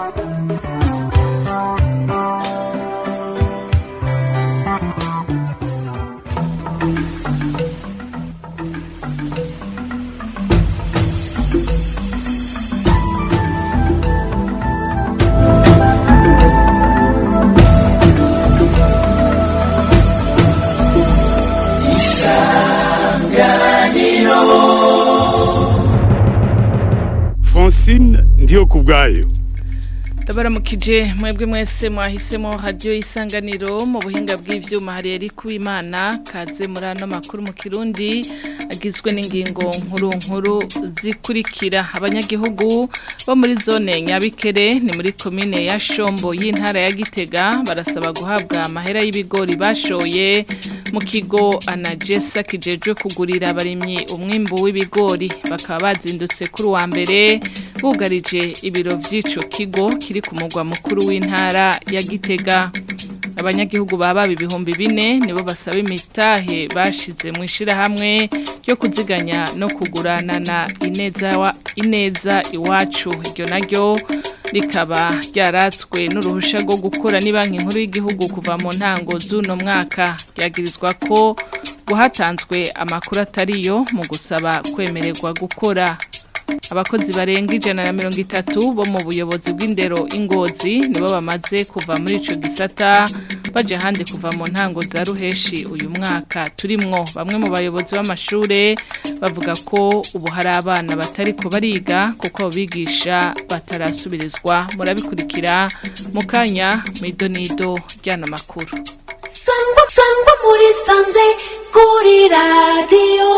Francine ndiyo kubwayo ndabaramukije mwebwe mwese mwahisemo radiyo y'isanganiro mu buhinga bw'ivyuma hari yari kuwimana kaze muri ano makuru mu kirundi agizwe n'ingingo nkuru nkuru zikurikira abanyagihugu bo muri zone nyabikere ni muri komine ya shombo y'intara ya gitega barasaba guhabwa amahera y'ibigori bashoye mu kigo anagesa kijejwe kugurira abarimyi umwimbu w'ibigori bakaba bazindutse kuri uwa mbere bugarije ibiro vy'ico kigo kiri ku mugwa mukuru w'intara ya Gitega abanyagihugu baba ibihumbi bine nibo basaba imitahe bashize mu ishirahamwe ryo kuziganya no kuguranana ineza wa ineza iwacu iryo naryo rikaba ryaratswe n'uruhusha rwo gukora ni banki nkuru y'igihugu kuva mu ntango z'uno mwaka ryagirizwa ko guhatanzwe amakuru atariyo mu gusaba kwemererwa gukora abakozi barenga ijana na mirongo itatu bo mu buyobozi bw'indero ingozi nibo bamaze kuva muri ico gisata baje ahandi kuva mu ntango za ruheshi uyu mwaka turimwo bamwe mu bayobozi b'amashure bavuga ko ubu hari abana batari ko bariga kuko bigisha batarasubirizwa murabikurikira mu kanya mw'idonido ry'ano makuru sangwa sangwa muri sanze kuri radiyo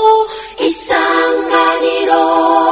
isanganiro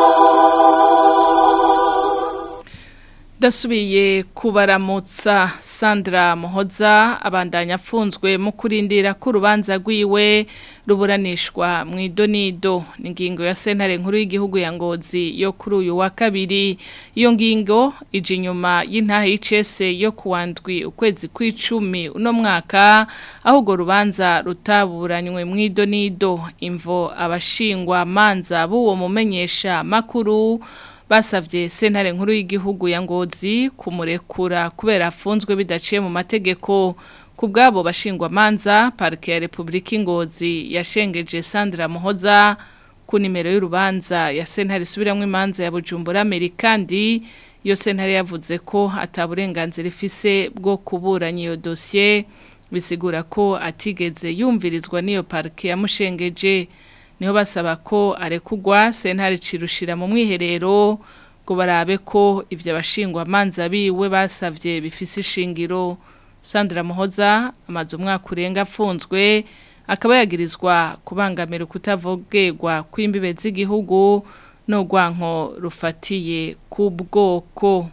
Dasubiye kubaramutsa Sandra Muhoza abandanya afunzwe mu kurindira ko urubanza rwiwe ruburanishwa mu idonido ni ingingo ya sentare nkuru y'igihugu ya ngozi yo kuri uyu wa kabiri iyo ngingo ije inyuma y'intahe y'icese yo kuwandwi ukwezi kw'icumi uno mwaka aho urwo rubanza rutaburanywe mu idonido imvo abashingwa manza b'uwo mumenyesha makuru basavye sentare nkuru y'igihugu ya ngozi kumurekura kubera afunzwe bidaciye mu mategeko ku bwabo bashingwa manza parike ya Republika Ngozi yashengeje Sandra Muhoza ku nimero y'urubanza ya sentare isubiramwe imanza ya Bujumbura Amerikandi iyo sentare yavuze ko ataburenganzira ifise bwo kuburanya iyo dossier bisigura ko atigeze yumvirizwa n'iyo parike yamushengeje niho basaba ko arekugwa sentare cirushira mu mwiherero ngo barabe ko ivyo abashingwa manza biwe basavye bifise ishingiro Sandra Muhoza amaze umwaka urenga afunzwe akaba yagirizwa kubangamira kutavogerwa kw'imbibe z'igihugu no gwanko rufatiye ku bwoko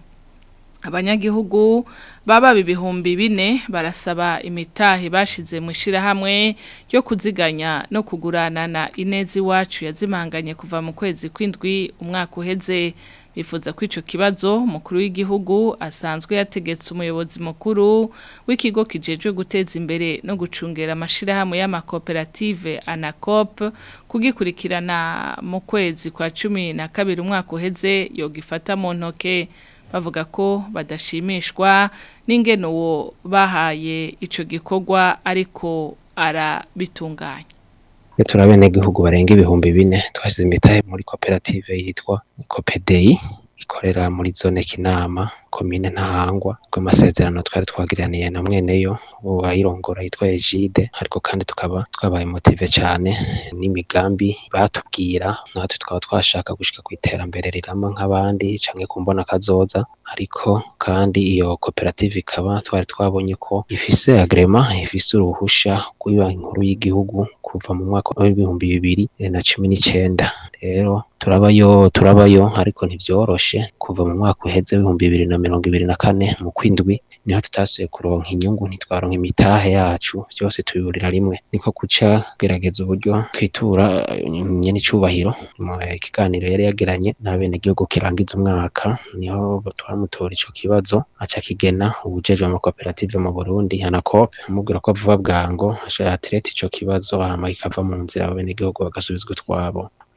abanyagihugu baba ibihumbi bine barasaba imitahe bashize mu ishirahamwe ryo kuziganya no kuguranana ineza iwacu yazimanganye kuva mu kwezi kw'indwi umwaka uheze bifuza ko ico kibazo umukuru w'igihugu asanzwe yategetse umuyobozi mukuru w'ikigo kijejwe guteza imbere no gucungera amashirahamwe y'amakoperative anacop kugikurikirana mu kwezi kwa cumi na kabiri umwaka uheze yogifata mu ntoke bavuga ko badashimishwa n'ingene uwo bahaye ico gikorwa ariko arabitunganya turi abenegihugu barenga ibihumbi bine twashyize imitahe muri koperative yitwa kopedeyi ikorera muri zone kinama komine ntahangwa rw'amasezerano twari twagiraniye na mweneyo uwayirongora yitwa Egide ariko kandi tukaba twabaye motive cyane n'imigambi batubwira natwe twaba twashaka gushika ku iterambere rirama nk'abandi canke kumbona kazoza ariko kandi iyo koperative ikaba twari twabonye ko ifise agrema ifise uruhusha rw'ibanki nkuru y'igihugu kuva mu mwaka w'ibihumbi bibiri na cumi n'icenda rero turabayo turabayo ariko ntivyoroshe kuva mu mwaka uheze w'ibihumbi bibiri na mirongo ibiri na kane mu kwindwi niho tutasuye kuronka inyungu ntitwaronka imitahe yacu vyose tubiburira rimwe niko kuca gerageza uburyo twitura nyene icubahiro mu kiganiro yari yagiranye n'abenegihugu kirangiza umwaka niho twamutora ico kibazo aca kigena ubujejwe amakoperative mu Burundi Anacop amubwira ko vuba bwango aca yatereta ico kibazo hama kikava mu nzira abenegihugu bagasubizwa utwabo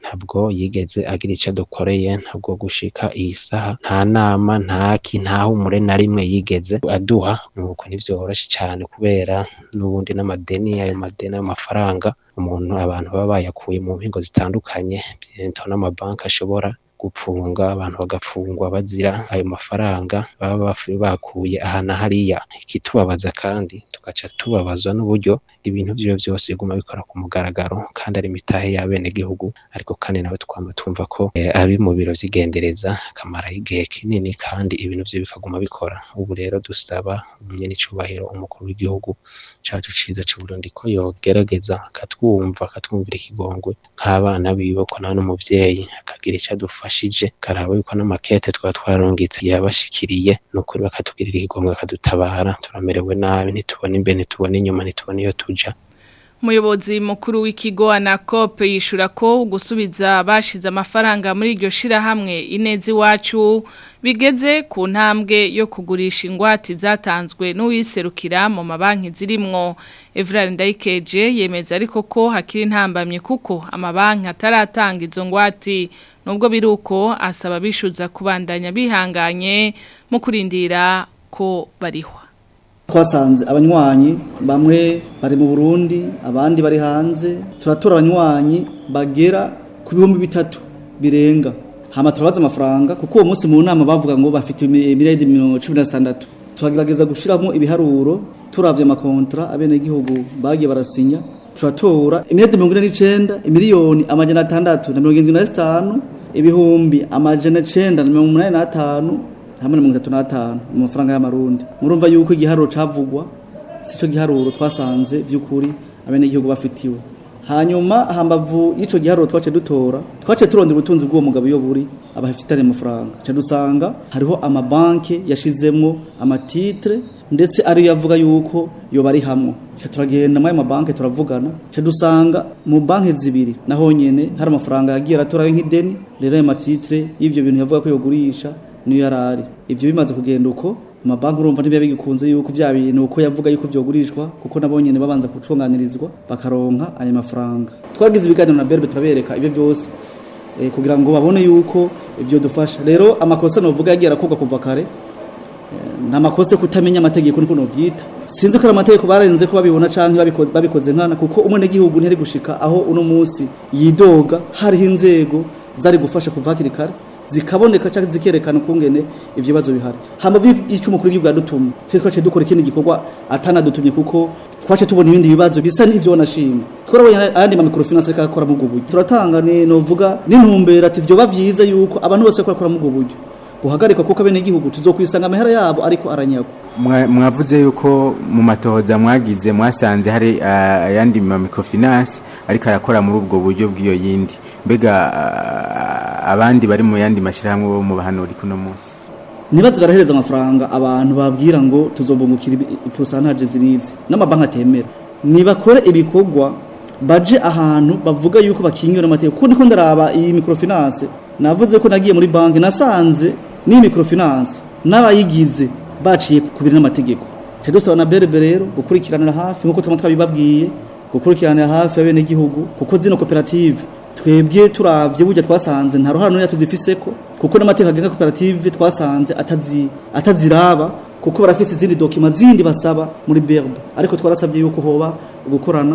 ntabwo yigeze agira icyo adukoreye ntabwo gushika iyi saha nta nama nta ki nta humure na rimwe yigeze aduha nuko ntivyoroshe cyane kubera n'ubundi n'amadeni ayo madeni ayo mafaranga umuntu abantu baba bayakuye mu mpingo zitandukanye biento n'amabanki ashobora gupfunga abantu bagafungwa bazira ayo mafaranga baba bafu- bakuye aha na hariya ikitubabaza kandi tugaca tubabazwa n'uburyo ibintu vyiwe vyose biguma bikora ku mugaragaro kandi ari imitahe y'abenegihugu ariko kandi nawe twama twumva ko eh, ari mu biro vy'igendereza akamaraho igihe kinini kandi ibintu vyo bikaguma bikora ubu rero dusaba nyenicubahiro umukuru w'igihugu cacu ciza c'uburundi ko yogerageza akatwumva akatwumvira ikigongwe nk'abana biwe ko nawe n'umuvyeyi akagira ico adufashije karaba yuko n'amakete twaba twararungitse yabashikiriye nukuri bakatugirira ikigongwe bakadutabara turamerewe nabi ntitubona imbere ntitubona inyuma ntitubona iyo tuja Umuyobozi mukuru w'ikigo Anacop yishura ko gusubiza bashize amafaranga muri iryo shirahamwe inezi iwacu bigeze ku ntambwe yo kugurisha ingwate zatanzwe n'uwiserukira mu mabanki zirimwo Evrard Ndayikeje yemeza ariko ko hakiri intambamye kuko amabanki ataratanga izo ngwate nubwo biruko asaba bishuza kubandanya bihanganye mu kurindira ko barihwa twasanze abanywanyi bamwe bari mu Burundi abandi bari hanze turatora abanywanyi bagera ku bihumbi bitatu birenga hama turabaza amafaranga kuko uwo munsi mu nama bavuga ngo bafite miliyari mirongo cumi na zitandatu turagerageza gushyiramo ibiharuro turavye amakontra abenegihugu bagiye barasinya turatora imiliyari mirongo ine n'icenda imiliyoni amajana atandatu na mirongo irindwi na zitanu ibihumbi amajana icenda na mirongo umunani n'atanu hamwe na mirongo itatu n'atanu mu mafaranga y'amarundi murumva yuko igiharuro cavugwa sico giharuro twasanze vy'ukuri abenegihugu bafitiwe hanyuma hambavu y'ico giharuro twace dutora twace turondera ubutunzi bw'uwo mugabo iyo buri abafitanye amafaranga ca dusanga hariho amabanki yashizemwo amatitre ndetse ariyo yavuga yuko yoba ari hamwe ca turagenda muri ayo mabanki turavugana ca dusanga mu banki zibiri naho nyene hari amafaranga yagiye aratorayo nk'ideni rero ayo matitre y'ivyo bintu yavuga ko yogurisha niyo yarari ivyo bimaze kugenda uko amabanki urumva ntibiba bigikunze yuko vya bintu uko yavuga yuko vyogurishwa kuko nabo nyene babanza gutunganirizwa bakaronka ayo mafaranga twagize ibiganiro na berbe turabereka ibyo byose eh, kugira ngo babone yuko ivyo dufasha rero amakosa novuga yagiye arakorwa kuva kare nta makosa yo kutamenya amategeko niko novyita sinzi ko ari amategeko barenze ko babibona canke babikoze, babikoze nkana kuko umwene gihugu ntiyari gushika aho uno munsi yidoga hariho inzego zari gufasha kuva hakiri kare zikaboneka cyangwa zikerekana ukungene ivyo bibazo bihari hama ico umukuru w'igihugu yadutumye twe twace dukora ikindi gikorwa atanadutumye kuko twace tubona ibindi bibazo bisa n'ivyo nashimye twarabonye ayandi ma microfinance ariko akora mu buryo turatanga ni novuga n'intumbero ati vyo bavyiza yuko abantu bose bakora mu buryo guhagarikwa kuko abene igihugu tuzokwisanga amahera yabo ariko aranyagwa Mwa- mwavuze yuko mu matohoza mwagize mwasanze hari ah, ayandi ma microfinance ariko arakora muri ubwo buryo bw'iyo yindi mbega ah, abandi bari mu yandi mashyirahamwe bo mu bahanuri kuno munsi ntibaze barahereza amafaranga abantu babwira ngo tuzobungukira ipusantaje zirizi n'amabanki atemera nibakore ibikorwa baje ahantu bavuga yuko bakingiwe n'amategeko kuko ndiko ndaraba iyi microfinance navuze ko nagiye muri banki nasanze n'iyi microfinance n'abayigize baciye ku biri n'amategeko cyo dusaba na berbe rero gukurikiranira hafi nk'uko tuba twabibabwiye gukurikiranira hafi abenegihugu kuko zino koperative twebwe turavye burya twasanze nta ruhara n'uya tuzifiseko kuko n'amategeko agenga koperative twasanze atazi ataziraba kuko barafise izindi dokima zindi basaba muri berbe ariko twarasabye yuko hoba gukorana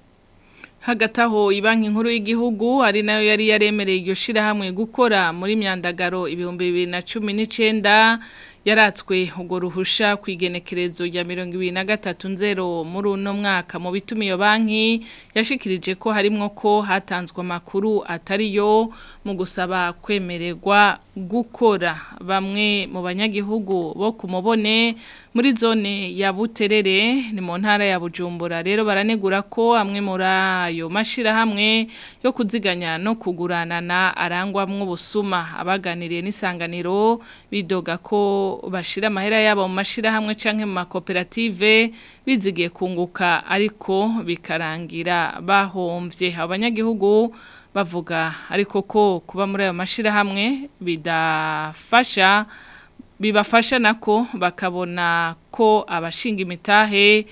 hagati aho ibanki nkuru y'igihugu ari nayo yari yaremereye iryo shirahamwe gukora muri myandagaro ibihumbi bibiri na cumi n'icenda yaratswe urwo ruhusha ku igenekerezo rya mirongo ibiri na gatatu nzero muri uno mwaka mu bituma iyo banki yashikirije ko harimwo ko hatanzwe amakuru atariyo mu gusaba kwemererwa gukora bamwe mu banyagihugu bo ku mubone muri zone ya buterere ni mu ntara ya bujumbura rero baranegura ko amwe muri ayo mashirahamwe yo kuziganya no kuguranana arangwamwo ubusuma abaganiriye n'isanganiro bidoga ko bashira amahera yabo mu mashirahamwe canke mu makoperative bizigiye kunguka ariko bikarangira bahomvye abanyagihugu bavuga ariko ko kuba muri ayo mashirahamwe bidafasha bibafasha nako bakabona ko abashinga imitahe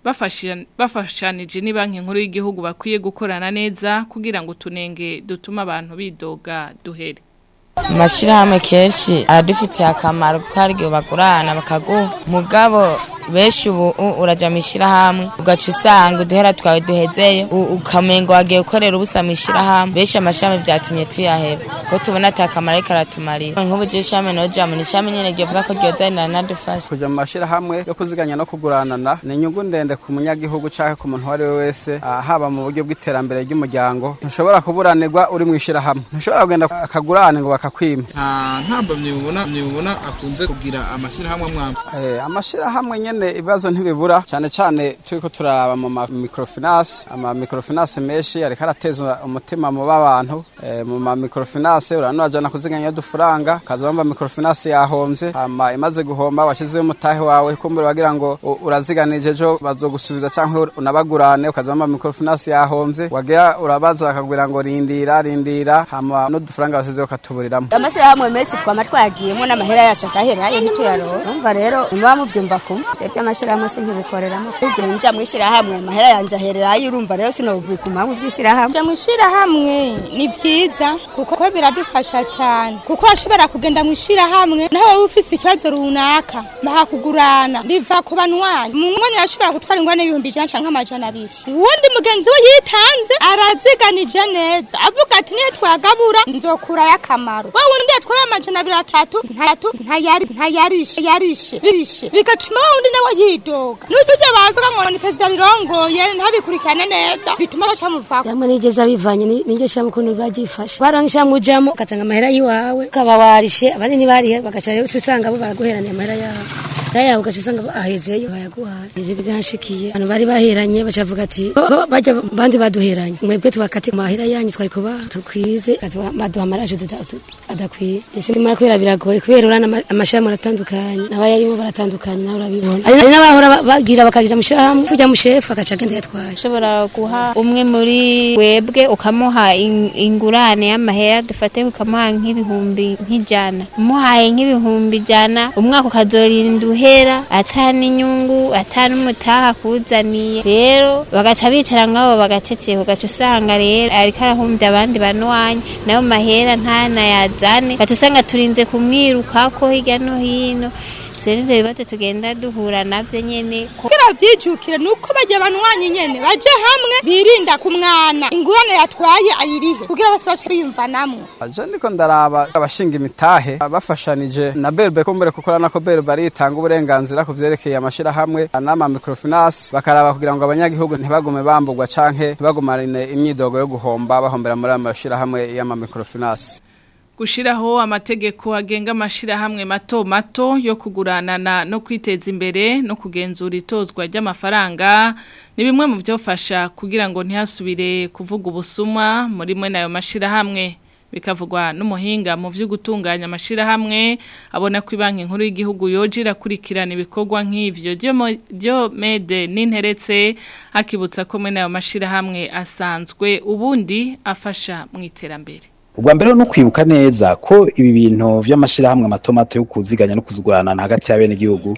bafasha- bafashanije ni banki nkuru y'igihugu bakwiye gukorana neza kugira ngo utunenge dutuma abantu bidoga duhere amashirahamwe kenshi aradufitiye akamaro kuko hari igihe bagurana bakaguha mugabo benshi ubu u- uraja mu ishirahamwe ugaca usanga uduhera twawe duhezeye u- ukamengo wagiye gukorera ubusa mu ishirahamwe benshi amashirahamwe vyatumye tuyaheba ko tubona ata kamaro ariko aratumarira nk'ubu je ishirahamwe noja mu ishirahamwe nyene ryovuga ko ryozanira nadufasha kuja mu mashirahamwe yo kuziganya no kuguranana ni inyungu ndende ku munyagihugu canke ku muntu uwo ari we wese ah, haba mu buryo bw'iterambere ry'umuryango ntushobora kuburanirwa uri mu ishirahamwe ntushobora kugenda akagurane ngo bakakwima nta ntambamye mubona mubona akunze kugira amashyirahamwe amwamba Eh, amashirahamwe nyene ibibazo ntibibura cyane cyane turiko turaraba mu ma microfinance ama microfinance menshi ariko arateza umutima mu b'abantu eh, mu ma microfinance urano wajana kuziganya udufaranga kaza bamba microfinance yahomvye hama imaze guhomba washizeho umutahe wawe kumbura wagira ngo u- uraziganije ejo bazogusubiza canke unabagurane ukaza bamba microfinance yahomvye wagira urabaza bakakubwira ngo rindira rindira hama n'udufaranga wasizeho ukatuburiramwo amashyirahamwe menshi twama twagiyemo n'amahera yacu agaherayo ntituyaroha urumva rero muba mubyumva kumwe twebwe amashyirahamwe si nkibikoreramo igihe nja mu ishyirahamwe amahera yanje ahererayo urumva rero sinobiguma mu by'ishyirahamwe Kuja mu ishirahamwe ni vyiza kuko biradufasha cyane kuko urashobora kugenda mu ishirahamwe naho wowe ufise ikibazo runaka bahakugurana biva ku banwanyi mu mwanya arashobora gutwara ingwane y'ibihumbi ijana canke amajana abiri uwundi mugenzi we yitanze araziganije neza avuga ati niyo twagabura nzokurayo akamaro wa wundi yatwaye amajana abiri atatu ntayatu ntayari ntayarishe yarishe birishe bigatuma wa wundi nawe yidoga n'uturya bavuga ngo ni perezida rirongoye ntabikurikirane neza bituma baca muvako Jambo nigeza bivanye ni- n'iryo shyirahamwe ukuntu bagifashe barangisha ujamo ugatanga amahera y'iwawe ukaba warishe abandi ntibarihe bagaca rero uca usanga bo baraguheraniye amahera yabo amahera yawe ugaca usanga ahezeyo bayaguhaye ivyo byanshikiye abantu bari baheranye baca bavuga ati ko ko bajya bandi baduheranye mwebwe tubakate amahera yanyu twari kuba tukwize baduha- baduha amaraje tuda- tu- adakwiye ese ndimara kubera biragoye kubera urana ama- amashirahamwe aratandukanye n'abayarimo baratandukanye nawe urabibona hari hari n'abahora ba- bagira bakagira mu shirahamwe tujya mu shefu agaca agenda yatwaye ushobora guha umwe muri webwe ukamuha in- ingurane y'amahera dufate ukamuha nk'ibihumbi nk'ijana umuhaye nk'ibihumbi ijana umwaka ukazorinda uhera atana inyungu atana umutaha kuzaniye rero bagaca bicara ngabo bagaceceka ugaca usanga rero ariko arahumbya abandi banwanyi nayo mahera ntanayazane ugaca usanga turinze kumwirukako hirya no hino ivyo nivyo bibazo tugenda duhura navyo nyene ko kugira vyijukire nuko bajya banwanyi nyene baje hamwe birinda kumwana ingurane yatwaye ayirihe kugira bose bace biyumvanamwo aje ndiko ndaraba abashinga imitahe bafashanije na berbe kumbere kuko urabona ko berbe aritanga uburenganzira ku vyerekeye amashirahamwe n'ama microfinance bakaraba kugira ngo abanyagihugu ntibagume bambugwa canke ntibagumarine imyidogo yo guhomba bahombera muri ayo mashirahamwe y'ama microfinance Gushiraho amategeko agenga amashirahamwe mato mato yo kuguranana no kwiteza imbere no kugenzura itozwa ry'amafaranga ni bimwe mu byofasha kugira ngo ntihasubire kuvuga ubusuma muri mwe nayo mashirahamwe bikavugwa n'umuhinga mu byo gutunganya amashirahamwe abona ko banki nkuru y'igihugu yoje irakurikirana ibikorwa nk'ivyo ryo mede n'interetse akibutsa ko mwe nayo mashirahamwe asanzwe ubundi afasha mu iterambere ubwa mbere no kwibuka neza ko ibi bintu by'amashirahamwe mato mato yo kuziganya no kuzuguranana hagati y'abene gihugu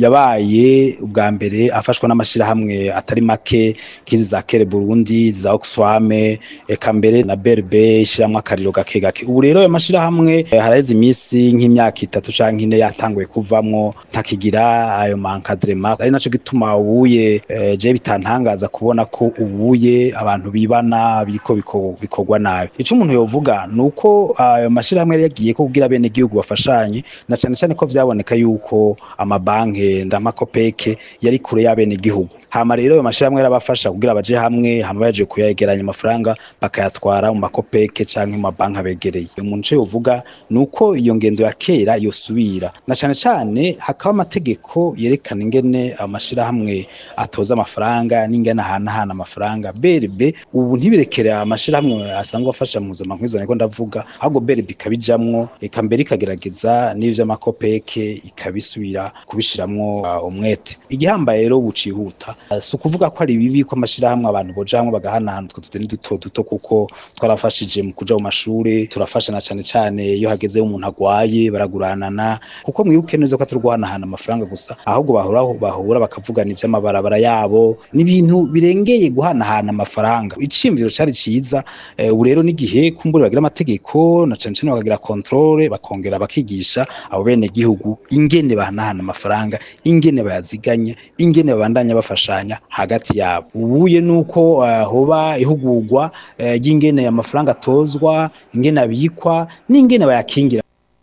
yabaye ubwa mbere afashwa n'amashirahamwe atari make nk'izi za Kere Burundi za Oxfam eka mbere na BRB ishiramwe akariro gake gake ubu rero ayo mashirahamwe eh, haraheze iminsi nk'imyaka itatu canke ine yatanguye kuvamwo ntakigira ayo mankadrema ari naco gituma ubuye eh, je bitantangaza kubona ko ubuye abantu bibana biko bikorwa nabi ico umuntu yovuga nuko ayo mashirahamwe yari yagiye ko kugira bene gihugu bafashanye na cyane cyane ko vyaboneka yuko amabanke ndamakopeke yari kure y'abene gihugu hama rero ayo mashirahamwe yarabafasha kugira baje hamwe hama baje kuyegeranya amafaranga bakayatwara mu makopeke canke mu mabanki abegereye umuntu ico yovuga nuko iyo ngendo ya kera yosubira na cyane cyane hakaba amategeko yerekana ingene amashirahamwe atoza amafaranga n'ingene ahanahana amafaranga berbe ubu ntibirekere amashirahamwe asanzwe afasha mu buzima nk'izo niko ndavuga ahubwo berbe ikabijamwo eka mbere ikagerageza n'ivyo amakopeke ikabisubira kubishiramwo uh, umwete igihambaye rero bucihuta si ukuvuga ko ari bibi ko amashirahamwe abantu boja hamwe bagahanahana utwo tudeni duto duto kuko twarafashije mu kuja mu mashure turafashana cane cane iyo hageze umuntu agwaye baraguranana kuko mwibuke neza ko aturwanahana guhanahana amafaranga gusa ahubwo bahura bahura bakavugana ivy'amabarabara yabo n'ibintu birengeye guhanahana amafaranga iciyumviro cari ciza eh, ubu rero n'igihe kumbura bagira amategeko na cane cane bakagira controle bakongera bakigisha abo bene gihugu ingene bahanahana amafaranga ingene bayaziganya ingene babandanya bafashanya hagati yabo ubuye nuko uh, hoba ihugurwa uh, y'ingene amafaranga atozwa ingene abikwa n'ingene bayakingira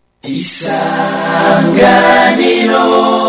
isanganiro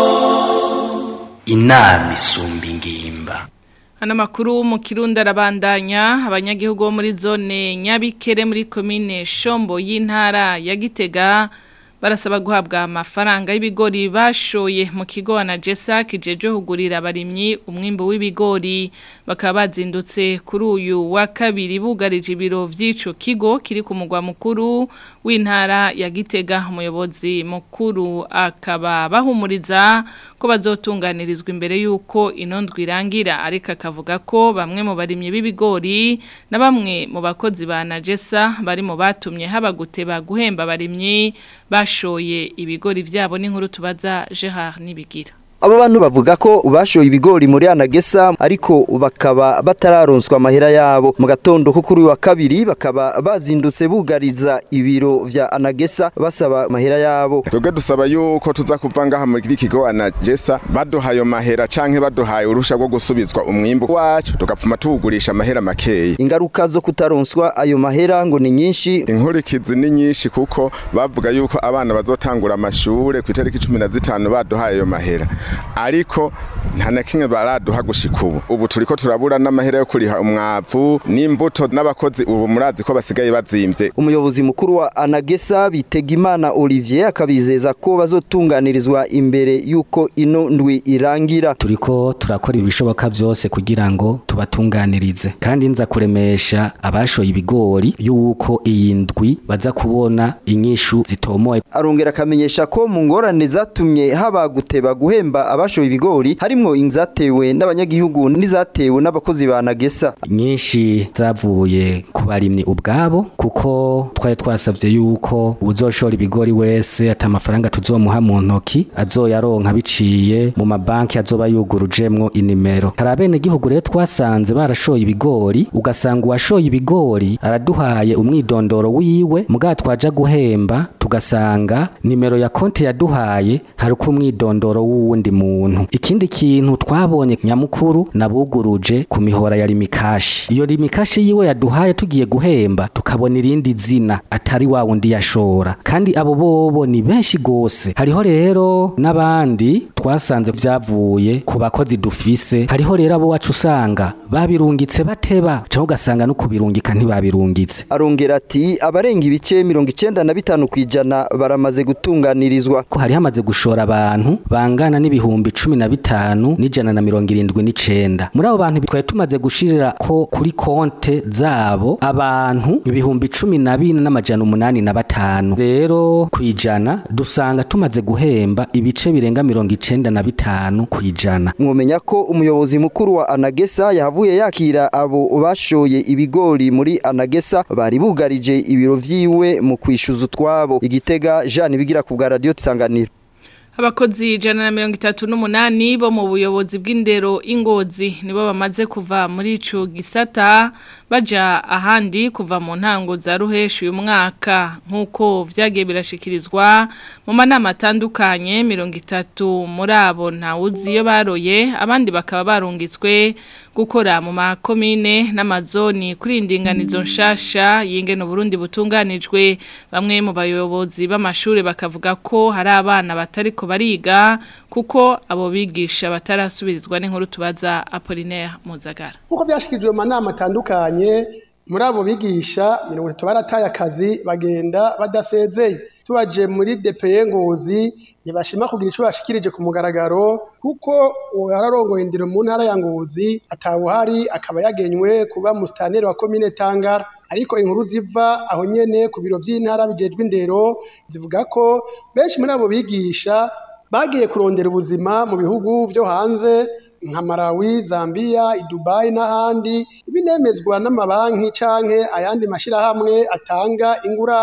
inama isumba ingimba Hano makuru mu kirundi arabandanya abanyagihugu bo muri zone Nyabikere muri komine Shombo y'intara ya Gitega barasaba guhabwa amafaranga y'ibigori bashoye mu kigo na Jesa kijeje hugurira abarimyi umwimbo w'ibigori bakaba bazindutse kuri uyu wa kabiri bugarije ibiro vy'ico kigo kiri ku mugwa mukuru w'intara ya Gitega umuyobozi mukuru akaba bahumuriza ko bazotunganirizwa imbere yuko inondwi irangira ariko akavuga ko bamwe mu barimyi b'ibigori na bamwe mu bakozi ba Najesa bari mu batumye haba guteba guhemba abarimyi bashoye ibigori vyabo n'inkuru tubaza Gerard Nibigira Abo bantu bavuga ko bashoye ibigori muri Anagesa ariko bakaba batararonswa amahera yabo mu gatondo ko kuri wa kabiri bakaba bazindutse bugariza ibiro vya Anagesa basaba amahera yabo twebwe dusaba yuko tuza kuva ngaha muri kigo Anagesa baduhaye amahera canke baduhaye urusha rwo gusubizwa umwimbu wacu tugapfuma tuwugurisha amahera makeyi ingaruka zo kutaronswa ayo mahera ngo ni nyinshi inkurikizi ni nyinshi kuko bavuga yuko abana bazotangura amashure ku itariki 15 baduhaye ayo mahera ariko nta na kimwe baraduha gushika ubu ubu turiko turabura n'amahera yo kuriha umwavu n'imbuto n'abakozi ubu murazi ko basigaye bazimvye umuyobozi mukuru wa Anagesa Bitegimana Olivier akabizeza ko bazotunganirizwa imbere yuko ino ndwi irangira turiko turakora ibishoboka vyose kugira ngo tubatunganirize kandi nza kuremesha abashoye ibigori yuko iyi ndwi baza kubona inyishu zitomoye arongera akamenyesha ko mu ngorane zatumye haba guteba guhemba abashoye ibigori harimwo inzatewe n'abanyagihugu n'izatewe n'abakozi ba Nagesa nyinshi zavuye ku barimyi ubwabo kuko twari twasavye yuko uzoshora ibigori wese ata amafaranga tuzomuha mu ntoki azoyaronka biciye mu mabanki azoba yugurujemwo inimero hari abene gihugu rero twasanze barashoye ibigori ugasanga uwashoye ibigori araduhaye umwidondoro wiwe mugabo twaja guhemba tugasanga nimero ya konti yaduhaye hari uko umwidondoro w'uwundi muntu ikindi kintu twabonye nyamukuru nabuguruje ku mihora ya limikashi iyo limikashi yiwe yaduhaye tugiye guhemba tukabona irindi zina atari wa wundi yashora kandi abo bobo ni benshi gose hariho rero n'abandi twasanze vyavuye ku bakozi dufise hariho rero abo wacu usanga babirungitse bateba cyangwa ugasanga no kubirungika ntibabirungitse arongera ati abarenga ibice mirongo icenda na bitanu kwijana baramaze gutunganirizwa ko hari hamaze gushora abantu bangana n'ibihumbi cumi na bitanu n'ijana na mirongo irindwi n'icenda muri abo bantu twari tumaze gushirira ko kuri konte zabo abantu ibihumbi cumi na bine n'amajana umunani na batanu rero kwijana dusanga tumaze guhemba ibice birenga mirongo icenda na bitanu kwijana mwomenya ko umuyobozi mukuru wa Anagesa yahavuye yakira abo bashoye ibigori muri Anagesa bari bugarije ibiro vyiwe mu kwishuza utwabo igitega Jean bigira ku bwa radio tsanganira Abakozi ijana na mirongo itatu n'umunani bo mu buyobozi bw'indero ingozi nibo bamaze kuva muri ico gisata baja ahandi kuva mu ntango za ruheshi uyu mwaka nk'uko vyagiye birashikirizwa mu manama atandukanye mirongo itatu muri abo ntawuzi iyo baroye abandi bakaba barungitswe gukora mu makomine n'amazoni kuri indinganizo nshasha yingene Burundi butunganijwe bamwe mu bayobozi b'amashuri bakavuga ko hari abana batariko bariga kuko abo bigisha batarasubirizwa n'inkuru tubaza Apollinaire Muzagara nkuko byashikirijwe mu manama atandukanye muri abo bigisha mirongo itatu barataye akazi bagenda badasezeye tubaje muri DPE Ngozi ntibashima kugira ico bashikirije ku mugaragaro kuko yararongoye indero mu ntara ya Ngozi atawuhari akaba yagenywe kuba mustaneri wa commune Tangara ariko inkuru ziva aho nyene ku biro vy'intara bijejwe indero zivuga ko benshi muri abo bigisha bagiye kurondera ubuzima mu bihugu vyo hanze nka Malawi, Zambia, Dubai n'ahandi binemezwa n'amabanki canke ayandi mashirahamwe atanga ingurane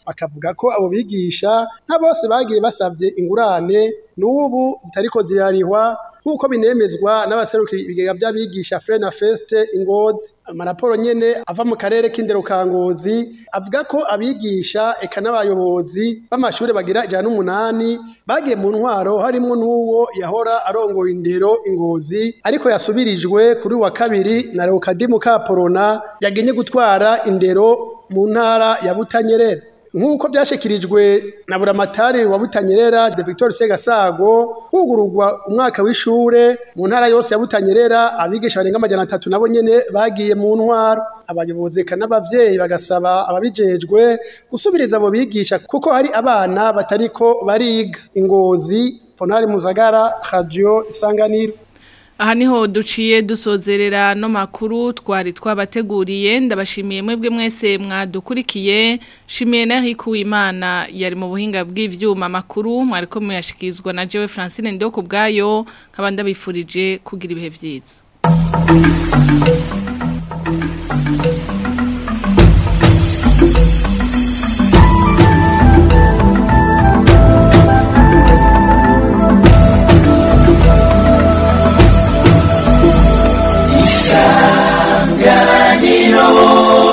bakavuga ko abo bigisha nta bose bagiye basabye ingurane n'ubu zitariko zirarihwa nk'uko binemezwa n'abaserukira ibigega by'abigisha Frena Feste Ingozi amaraporo nyene ava mu karere k'indero ka Ngozi avuga ko abigisha eka n'abayobozi b'amashure bagira ijana n'umunani bagiye mu ntwaro harimwo n'uwo yahora arongoye indero Ingozi ariko yasubirijwe kuri wa kabiri na Leokadimu Kaporona yagenye gutwara indero mu ntara ya Butanyerera nk'uko byashikirijwe na buramatari wa Butanyerera de Victor Segasago hugururwa umwaka w'ishure mu ntara yose ya Butanyerera abigisha barenga amajana atatu nabo nyene bagiye mu ntwaro abayobozi eka n'abavyeyi bagasaba ababijejwe gusubiriza abo bigisha kuko hari abana batariko bariga ingozi Ponari Muzagara Radio Isanganiro Aha niho duciye dusozerera no makuru twari twabateguriye ndabashimiye mwebwe mwese mwadukurikiye shimiye na Imana yari mu buhinga bw'ivyuma makuru mwariko muyashikizwa na Jewe Francine Ndoko bwayo nkabanda bifurije kugira ibihe vyiza